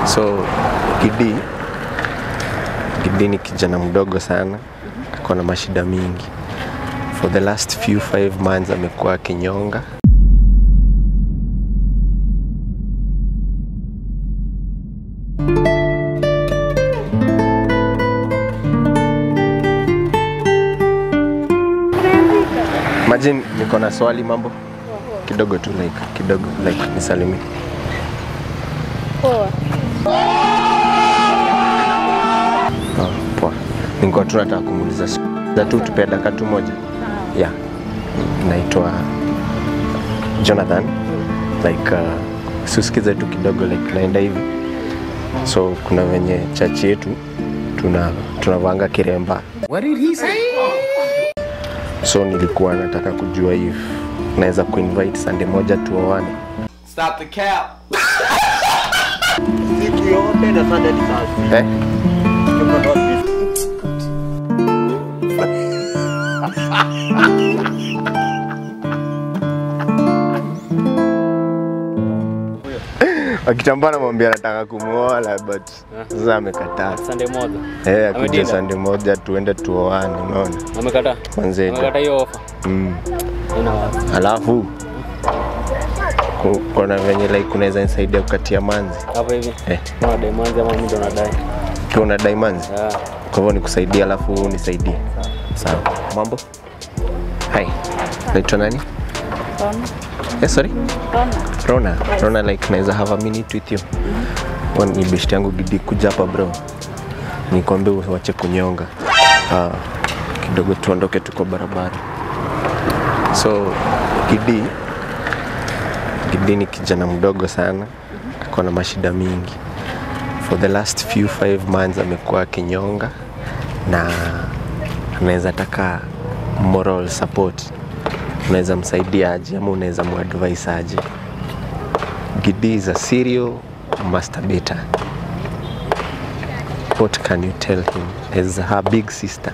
So Gidi, Gidi ni kijana mdogo sana, ako na mashida mingi. For the last few five months amekuwa akinyonga. Imagine niko na swali mambo kidogo tu like kidogo like nisalimie. Poa. Oh, poa. Nilikuwa tu nataka kumuuliza za tu tupea dakika tu moja. Yeah. Naitwa Jonathan. Like uh, susikize tu kidogo like naenda hivi. So kuna wenye chachi yetu tuna tunavanga kiremba. What did he say? So nilikuwa nataka kujua if naweza kuinvite Sunday moja tuoane. Stop the cap. siku yote na Sunday ni kazi. Eh? Kama not this. Akitambana mwambia anataka kumuoa but sasa amekataa. Sunday moja. Eh, akuja Amedinda? Sunday moja tuende tuoane, unaona? Amekataa. Mwenzetu. Amekataa hiyo ofa. Mm. Ina wazi. Alafu ku- kuna venye like unaweza nisaidia kukatia manzi Hapa hivi. eh, Kuna dai mwanzo ama mimi ndo nadai. ukiwa unadai manzi, Ah. kwa hivyo nikusaidia, alafu unisaidie. Sawa. Mambo? Hi. Naitwa nani? Rona. Eh, sorry? Rona. Rona. Rona like naweza have a minute with you. Kwa ni best yangu Gidi kuja hapa bro. Nikwambie uache kunyonga. Ah, kidogo tuondoke tuko barabara. So Gidi Gidi ni kijana mdogo sana, ako na mashida mingi. For the last few five months amekuwa akinyonga na anaweza taka moral support. Unaweza msaidia aje ama unaweza muadvise aje? Gidi is a serial masturbator. What can you tell him as her big sister?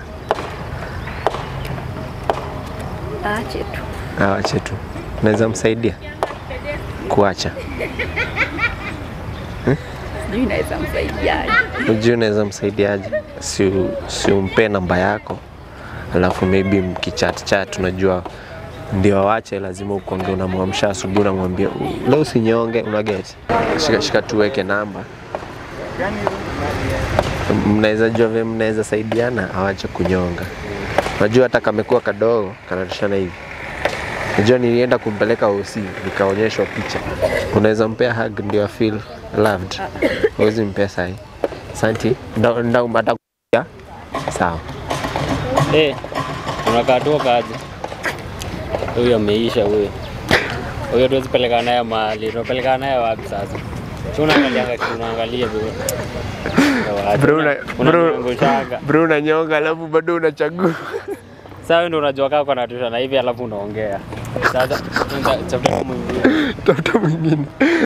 Aache tu. Awache tu. Unaweza msaidia kuacha? Sijui naweza msaidiaje. Unajua unaweza msaidiaje? Si, si umpe namba yako, alafu maybe mkichat chat, unajua ndio awache, lazima ukonge, unamwamsha asubuhi, unamwambia "U- leo usinyonge, unaget, shika shika, tuweke namba, mnaweza jua vile mnaweza saidiana, awache kunyonga. Unajua hata kamekuwa kadogo kanatoshana hivi. Unajua nilienda kumpeleka OC nikaonyeshwa picha. Unaweza mpea hug ndio feel loved. Huwezi mpea sahi. Santi, nda nda umata ya? Sawa. Eh. Unakaa tu kaje? Huyo ameisha huyo. Huyo tuwezi peleka naye mahali. Tunapeleka naye wapi sasa? Si unaangalia kitu unaangalia bro. Bro, una- bro. unaniangushaga. Bro unanyonga alafu bado unachagua. Sasa wewe ndio unajua kama kuna tusha na hivi alafu unaongea. Sasa tafuta mwingine. Tafuta mwingine.